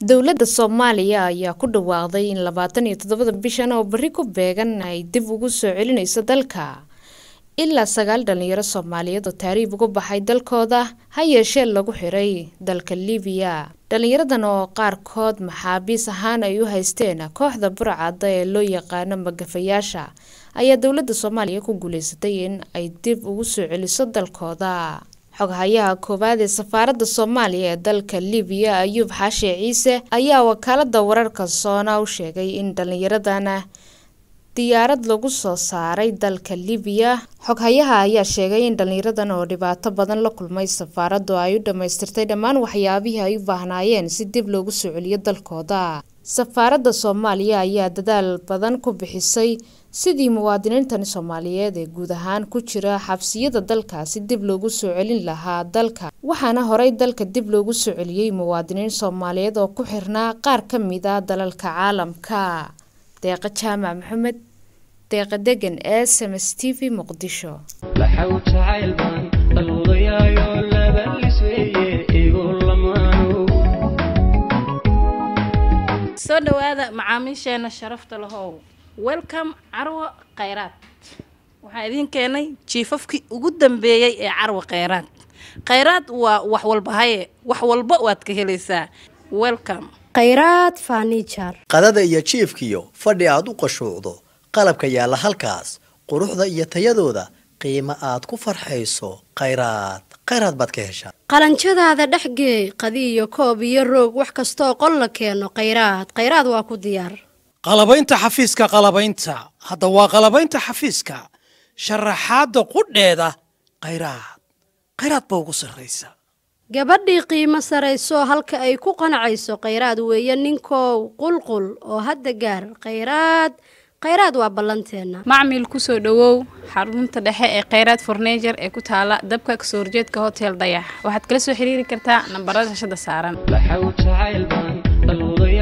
dowladda soomaaliya ayaa ku dhawaaqday in labaatan iyo toddobada bishan oo berri ku beegan ay dib ugu soo celinayso dalka ilaa sagaal dhalinyaro soomaaliyeed oo taariib uga baxay dalkooda ha yeeshee lagu xiray dalka libiya dhalinyaradan oo qaarkood maxaabiis ahaan ay u haysteen kooxda burcadda ee loo yaqaano magafayaasha ayaa dowladda soomaaliya ku guuleysatay in ay dib ugu soo celiso dalkooda xoghayaha koowaad ee safaaradda soomaaliya ee dalka libiya ayuub xaashe ciise ayaa wakaalada wararka soona u sheegay in dhalinyaradan diyaarad lagu soo saaray dalka libiya xoghayaha ayaa sheegay in dhalinyaradan oo dhibaato badan la kulmay safaaraddu ay u dhammaystirtay dhammaan waxyaabihii ay u baahnaayeen si dib loogu soo celiyo dalkooda safaaradda soomaaliya ayaa dadaal badan ku bixisay sidii muwaadiniintani soomaaliyeed ee guud ahaan ku jira xabsiyada dalkaasi dib loogu soo celin lahaa dalka waxaana horey dalka dib loogu soo celiyey muwaadiniin soomaaliyeed oo ku xirnaa qaar ka mid a dalalka caalamka deeqa jaamac maxamed deeqa degan ee sms t v muqdisho soo dhawaada macaamiisheena sharafta lahow welcome carwo khayraad waxaan idiin keenay jiifafkii ugu dambeeyey ee carwo khayraad khayraad waa wax walba haye wax walba waad ka helaysaa welcome khayraad fanijar qadada iyo jiifkiyo fadhi aad u qashuucdo qalabka yaalla halkaas quruxda iyo tayadooda qiimo aad ku farxayso khayraad khayraad baad ka heshaa qalanjadaada dhexgeey qadi iyo koob iyo roog wax kastooo qol la keeno khayraad khayraad waa ku diyaar qalabaynta xafiiska qalabaynta hadda waa qalabaynta xafiiska sharaxaadda qudheeda khayraad khayraad ba ugu sarraysa gabadhii qiimo sarayso halka ay ku qanacayso khayraad weeye ninkow qulqul oo hadda gaar khayraad khayraad waa ballanteenna macmil kusoo dhowow xarunta dhexe ee khayraad fornejer ee ku taala dabka kasoo horjeedka hotel dayax waxaad kala soo xiriiri kartaa nambarada shashada saaran